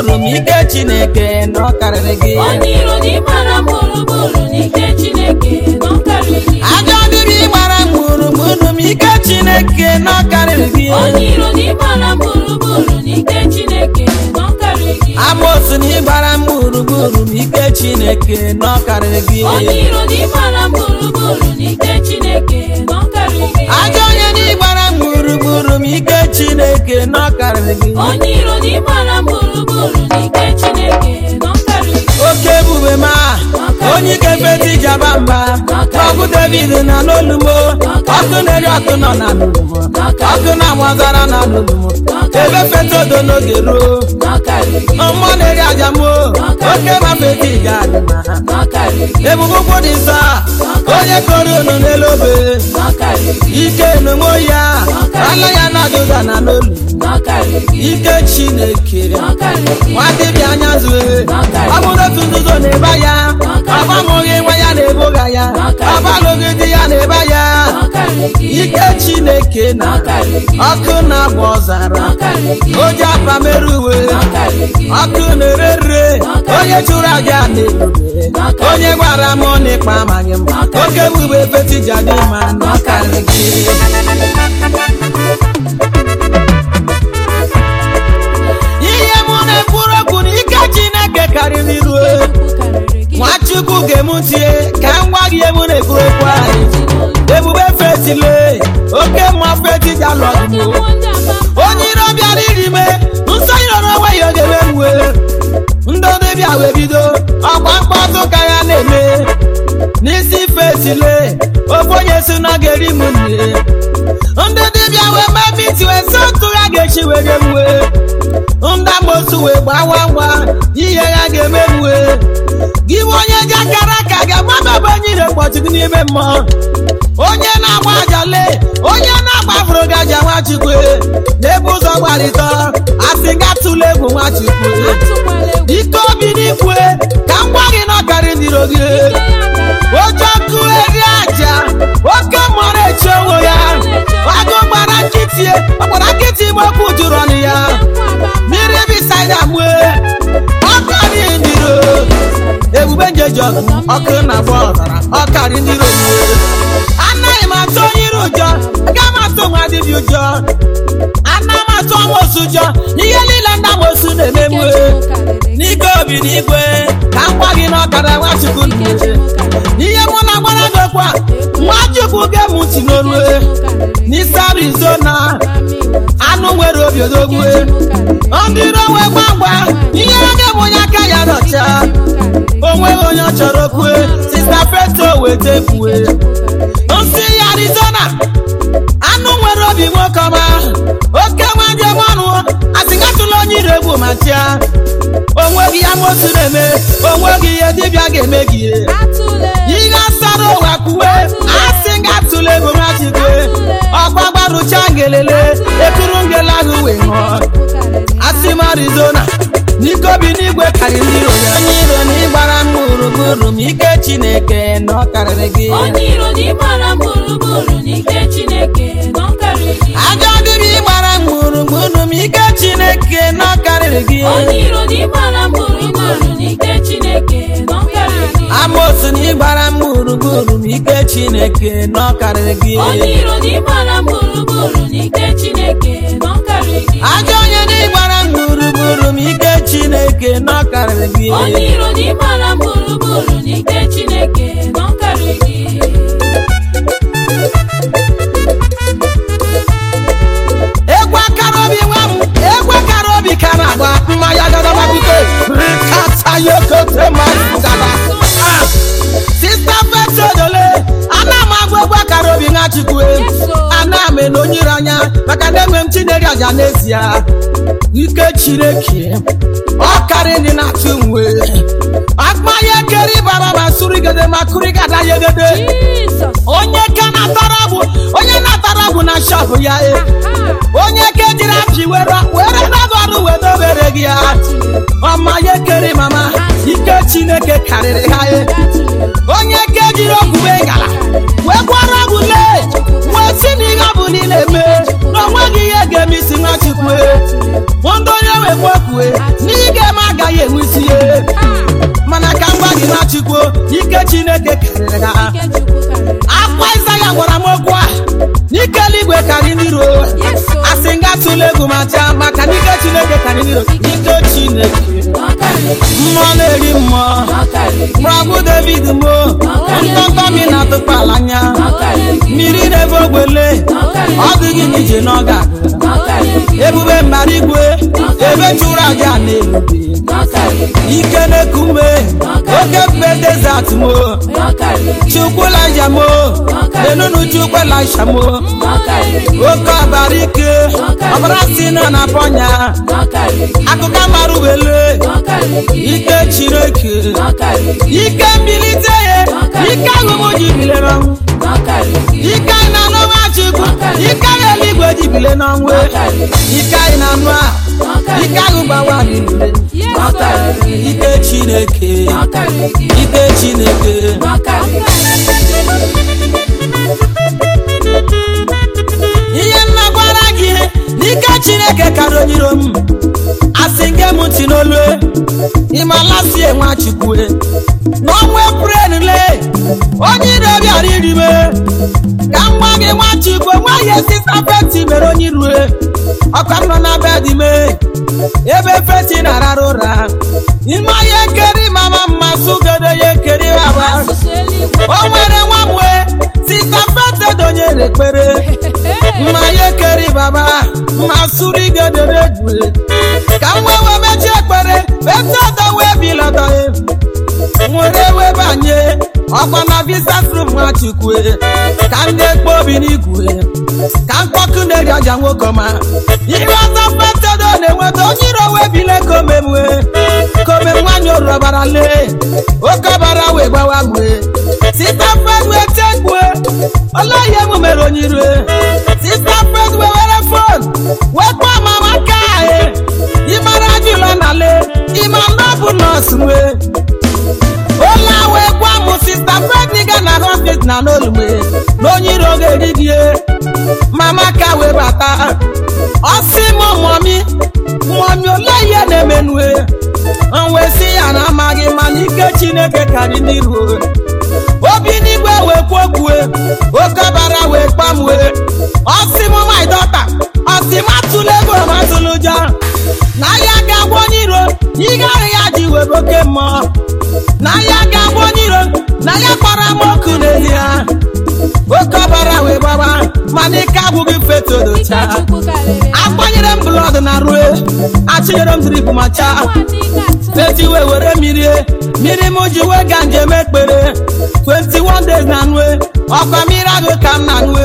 gburugburu ma ike chineke na ọ karịrị gị onye iro na ịgbara m gburugburu n'ike chineke na ọ karịrị gị ajọ dịrị ịgbara m gburugburu ma ike chineke na ọ karịrị gị onye iro na ịgbara m gburugburu n'ike chineke na ọ karịrị gị amosu na ịgbara m gburugburu ma ike chineke na ọ karịrị gị onye iro na ịgbara m gburugburu n'ike chineke na ọ karịrị gị ajọ onye na ịgbara m gburugburu ma ike chineke na ọ karịrị gị onye iro na ịgbara m gburugburu n'ike chineke na ọ karịrị gị oke ebube ma onye ike feti jaba mba ọkụ david na n'olumo ọkụ na-eri ọkụ nọ na n'olumo ọkụ na-amazara na n'olumo ebe feta odo n'oge ruo na ọ karịrị gị mmụọ na-eri ajamo oke ma feti ga adị ma ha na ọ karịrị gị ebube ụkwụ dị nsọ onye kọrọ unu n'elu obe na ọ karịrị gị ike n'onwe ya ala ya na-adụga na n'olu na ọ karịrị gị ike chineke na ọ karịrị gị nwa dibịa anya zue ọ bụrụ otu nzuzo na-eba ya ọ gbanweghị nwa ya na-eboga ya ọ balụghị di ya na-eba ya na ọ karịrị gị ike chineke na na ọ karịrị gị ọkụ na-agba ọzara na ọ karịrị gị oji apa mere uwe na ọ karịrị gị ọkụ na-ere rere onye chụrụ aja na-ebube onye gwara m n'ịkpa amaghị m oke bube fetija dị mma na ọ karịrị gị ihe mụ na-ekwuru okwu na ike chineke karịrị ruo karịrị gị nwachukwu ga-emutie ka m gwa gị ihe mụ na-ekwu okwu anyị ebube fetile oke mma fetija lọgmo onye iro bịara iri me nsọ iro n'onwe ya oge meruwe ndị dibịa wee bido ọgba mkpọtụ ka ya na-eme n'isi fetile ofe onye si na ga-eri m nne ndị dibịa wee mee miti wee sị ntụ ya ga-echi wee gemwe ndị amosu wee gbawa ngwa ihe ya ga-emenwe gị bụ onye ji akara aka ga-agbabebe onye ire mkpọtụ gị n'ime mmụọ onye na-agba ajale onye na-agbafuru gị aja nwachukwu n'ebe ụzọ gbarịtọ asị ga tụla egwu nwachukwu ike obi n'ikwe ka m gwa gị na ọkarị ndiro gị oche ọkụ eri aja oke mmụọ echi onwe ya agụ gbara nkịtị ọgbara nkịtị ime okwu jụrụ ọnụ ya mmiri bisaida mue ọkụ dị ndiro ebube njeji ọgụ ọkụ na-agba ọzara ọkarị ndiro anaghị m atụ onye iro ụjọ aga m atụ nwa dibịa ụjọ ana m atụ amosu ụjọ ihe niile ndị amosu na-eme mue n'ike obi n'igwe ka m gwa gị na ọkara nwachukwu nne n'ihe mụ na gbara gị okwu a nwachukwu ga-emu ntị n'olu n'isi arizona anụ nwere obi odogwu ndị iro wee gwa ngwa ihe ga bụ onye aka ya nọcha onweghị onye ọ chọrọ kwue sista feto weta kwue nsị ya arizona anụ nwere obi nwoke ọma oke nwa njem ọnụ asịgatụla onye iro egwu ma tia onweghị ya motu na-eme onweghị ihe dibịa ga-eme gị ihe asara ụwa kwuwe asị gatụla egwu ma chikwe ọgbagbarucha ngelele ekuru ngele ahụ wee ṅụọ asị m arizona n'ike obi n'igwe karịrị ndị iro ya onye iro na ịgbara m gburugburu ma ike chineke na ọ karịrị gị onye iro na ịgbara m gburugburu n'ike chineke na ọ karịrị gị ajọ dịrị ịgbara m gburugburu ma ike chineke na ọ karịrị gị onye iro na ịgbara m gburugburu n'ike chineke na ọ karịrị gị amosu na ịgbara m gburugburu ma ike chineke na ọ karịrị gị onye iro na ịgbara m gburugburu n'ike chineke na ọ karịrị gị ajọ onye na ịgbara m gburugburu ma ike chineke na ọ karịrị gị onye iro na ịgbara m gburugburu n'ike chineke na ọ karịrị gị egwu akara obi nwa m egwu akara obi ka na-agba mmanya gadababute rikata yokote mazụgada sista fetodole ana m agwa egwu akara obi nwa chukwu ana m ele onye ire anya maka na enwe m chineri aja n'ezie ike chineke ọ karị ndị na-atụ nwe akpanya keri bara ma surigede ma kurigada yegede jizọs onye ka na-atara ọgwụ onye na-atara ọgwụ na shọpụ ya e onye ka ejiri apị were were nago ọrụ wee dobere gị ya ọma ya ekere mama ike chineke karịrị ha e onye ka ejiri ọgwụ wee ngala wee gwọrọ ọgwụ lee wee si na ihe ọ bụ niile mee na onweghị ihe ga-eme isi nwachukwu e ndị onye wee gbuokwue n'ihe ga-eme agaghị enwe isi ihe mana ka m gwa gị na chukwu ike chineke karịrị ha ike chukwu karịrị akwa ịzaya gwara m okwu a n'ike eluigwe karị n'iro Yesu. asị nga tụla egwu ma chaa maka n'ike chineke karị n'iro ike chineke ọ karịrị mmụọ na-eri mmụọ ọ karịrị prọbụ david mo ntọntọ mi na-atụkpa ala anya ọ karịrị mmiri na-ebe ogbele ọ dịghị n'ije n'ọga ọ karịrị ebube mbara igwe ebe chụrụ aja na-erube ọ karịrị ike na-ekume oke mbe desert mo ọ karịrị chukwu laija mo enunu chukwu laisha mo ọ karịrị oke ọbara ike ọbara si nọ na pọnya ọ karịrị akụkọ mara ubele ọ karịrị ike chineke ọ karịrị ike mbilite ya ike ahụmụ ji bilere ọnwụ ọ karịrị ike anyị na-anụ nwachukwu ike anyị eluigwe ji bile n'ọnwụ ọ karịrị ike anyị na-anụ a ike ahụ gbawa niile ọ karịrị ike chineke ọ karịrị ike chineke ọ karịrị ihe nna gwara gị n'ike chineke kara onyiro m asị nge m ntị n'olu ịmalasie nwachukwu n'ọnwa eprel le onye ire bịara irime ka m gwa gị nwachukwu nwaghị sista feti mere onye irue ọka m nọ na bed me ebe feti na-arara ụra ime ya ekeri mama mma sụgede ya ekeri baba asụsụ eluigwe o nwere nwa mwe sista feti donyere ekpere mma ya ekeri baba mma sụrụ igedere egwu ka m wee wee mechie ekpere ebe ọdọ wee bilọdọ nwere wee banye ọkwa na visa frum nwachukwu ka ndị ekpo obi n'igwe ka mkpọkụ na-eri aja nwoke ọma ihe ọzọ fetodo na-enweta onye iro wee bile komemwe komem nwanyị orọbara lee oke ọbara wee gbawa mwe sita fed wee tekwe olee ihe m mere onye iro sista fed wee were fon wee kpọọ mama ka ahụ ịmara ajụla na le ịma na ọ bụ nọọsụ nwee ụlọ wee gwa m sista fedniga na hospit na n'olume na onye iro ga-eri gị mama ka wee bata ọsị m mọmi mọmi ole ihe na-emenue m wee sị ya na amaghị mana ike chineke karị n'iru obi n'igwe wee kwokwue oke ọbara wee kpamue ọsị m my daughter ọsị m atụla ego m atụla ụjọ na ya ga-agwa onye iro ihe ahụ ya ji webe oke mmụọ na ya ga-agwa onye iro na ya kpara m ọkụ n'ezi ha oke ọbara wee gbaba mana ike abụghị ike fetodocha chukwu karịrị agbanyere m blọd na rue achịnyere m drip ma chaa nwa dị ga-atụ feti wee were mmiri mmiri m ji wee ga njem ekpere 21 days na nue ọkwa mmiri ahụ ka m na nue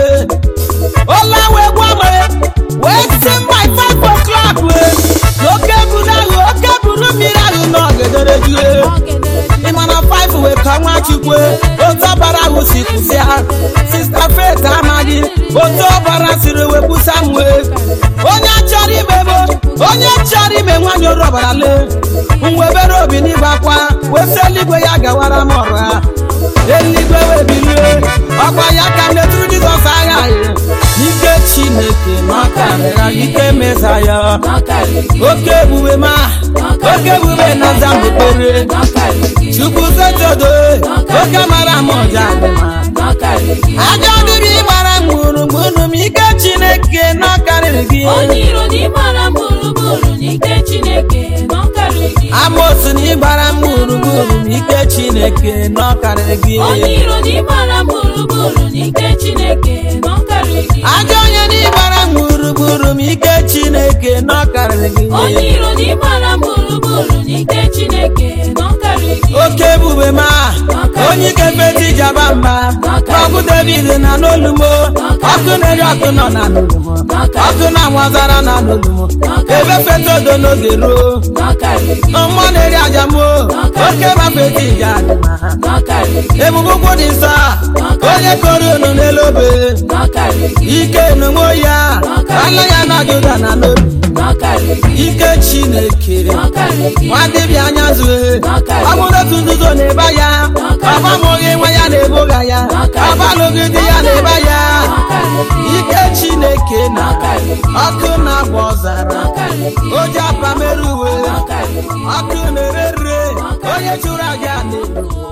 ụlọ wee gwa m wee si m by 5 o'clock wee na oke buru ahụ oke buru mmiri ahụ na ọgedere jue ọ gedere ji ịma na 5 wee ka nwa chukwu otu ọbara ahụ si kwụsịa sista fet amaghị otu ọbara siri wee kwụsa m wee onye chọrọ ime bụ onye chọrọ ime nwanyị oru ọbara lee mwebere obi n'igbe akwa wesi eluigwe ya gawara m ọrụ ha eluigwe wee bilie ọkwa ya ka m metụrụ jizọs agha anyị ike chineke na ọkarịra ike meza ya ọ karịrị oke ebube ma oke ebube na aza mekpere ọ karịrị chukwu setodo oke mara m ọja dị mma ọ karịrị ajọ dịrị gbara m gburugburu m ike chineke na ọkarịrị gị onye iro na ịgbara m gburugburu n'ike chineke na ọ karịrị amosu na ịgbara m gburugburu m ike chineke na ọkarịrị gị onye iro na ịgbara m gburugburu n'ike chineke na ọ karịrị ajọ onye na ịgbara m gburugburu m ike chineke na ọkarịrị gị onye iro na ịgbara m gburugburu n'ike chineke na ọ karịrị oke ebube ma onye ike feti jaba mba ọkụ david na n'olumo ọkụ na-eri ọkụ nọ na n'olumo ọkụ na nwazara na n'olumo ebe fetodo n'oge ruo ọ karịrị mmụọ na-eri ajamo oke ma feti ja dị ma ọ karịrị ebube ụkwụ dị nsọ onye kọrọ unu n'elu obe ọ karịrị ike n'onwe ya ala ya na juda na n'obi ọ karịrị ike chineke ọ karịrị nwa dibịa anya zue ọ bụrụ otu nzuzo na-eba ya ọbamụghị nwa ya na-eboga ya ọbalụghị di ya na-eba ya ọ karịrị ike chineke na ọ karịrị ọkụ na-agba ọzara ọ karịrị oji apa mere uwe ọ karịrị gị ọkụ na-ere rere onye chụrụ aja n'elu